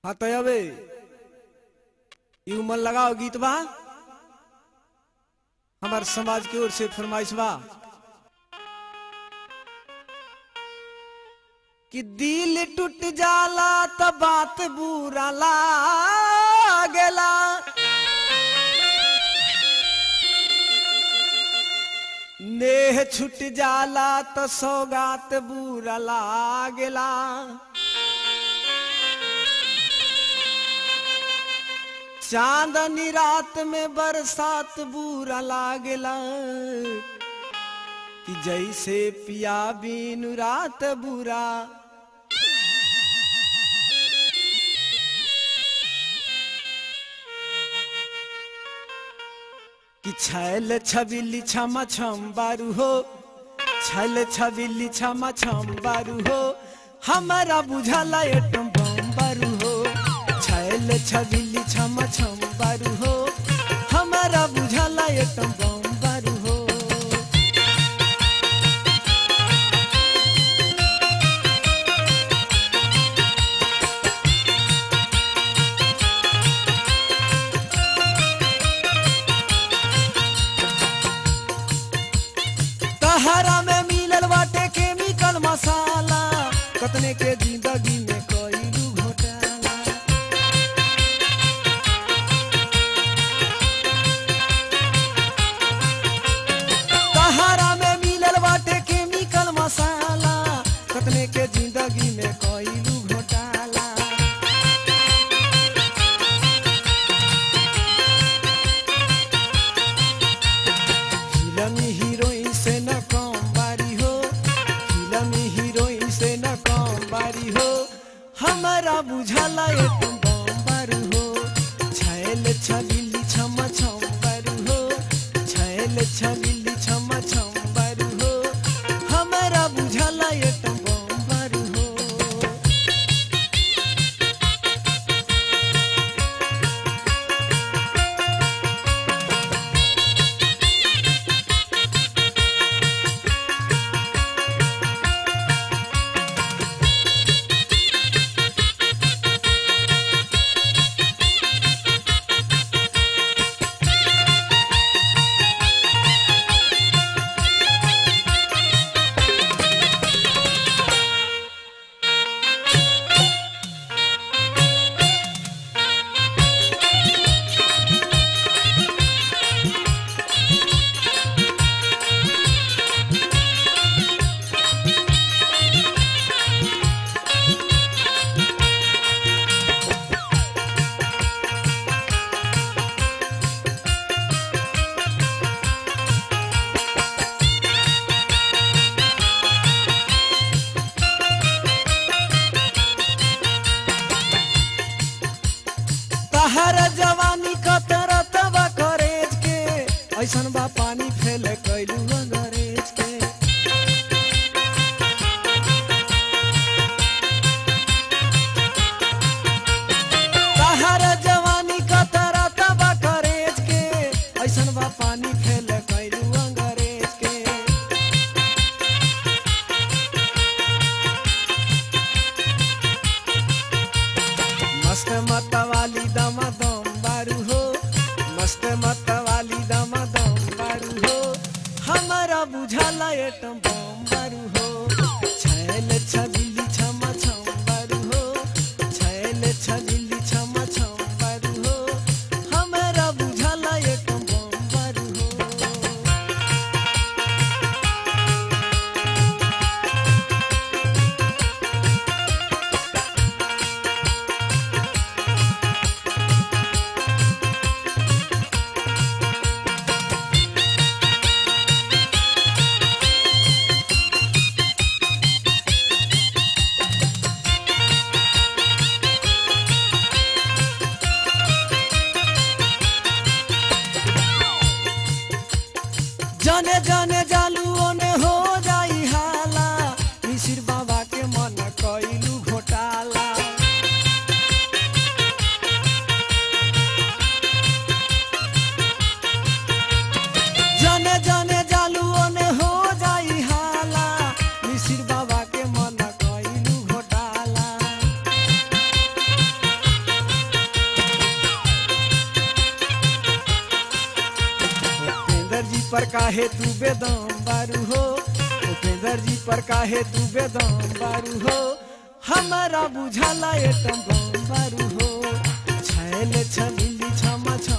हाँ तो अबे ई उमर लगाओ गीत बा हमार समाज की ओर से फरमाइश बा कि दिल टूट जाला त बात बुरा लागेला नेह छूट जाला त सौगात बुरा लागेला चांदनी रात में बरसात बुरा लागेला कि जैसे पिया बीनु रात बुरा कि छैल छबिली छमा छम बारू हो छैल छबिली छमा छम बारू हो हमारा बुझाला एटम बम बारू हो छैल छबिली छमा छम बारू हो हमारा बुझाला एटम बम बारू हो तहरा में मिलल बाटे केमिकल मसाला कतने के जिंदगी में कईलू घोटाला तहरा में मिलल बाटे केमिकल मसाला कतने के जिंदगी में कईलू घोटाला फिल्मी हीरोइन से न कम बारी हो फिल्मी हीरोइन से न कम बारी हो हमारा बुझाला एकदम बम बारू हो छैल छबिली छम छम बारू हो छैल छबिली छम छम बारू हो हमारा बुझाला एकदम बम बारू हो तहर जवानी कतरत बा करेज के ऐसन बा पानी फेल कैलू अंग्रेज के तहर जवानी कतरत बा करेज के ऐसन बा पानी फेल कैलू अंग्रेज के मस्त मत वाली दमा दम बारू हो मस्त मत वाली दमा दम बारू हो हमारा बुझाला एटम बम बारू हो छैल छबिली छम छम बारू हो छैल छबिली छम छम बारू हो हमारा बुझाला एटम बम बारू हो जाने जाने जालू ओने हो जाई हाला मिसिर बाबा के मन कइलू घोटाला जाने जाने जालू ओने हो जाई हाला मिसिर बाबा के मन कइलू घोटाला पर काहे तू बेदम बारू हो उपेंद्र जी पर काहे तू बेदम बारू हो हमारा बुझाला एटम बम बारू हो छैल छलिली छमा छम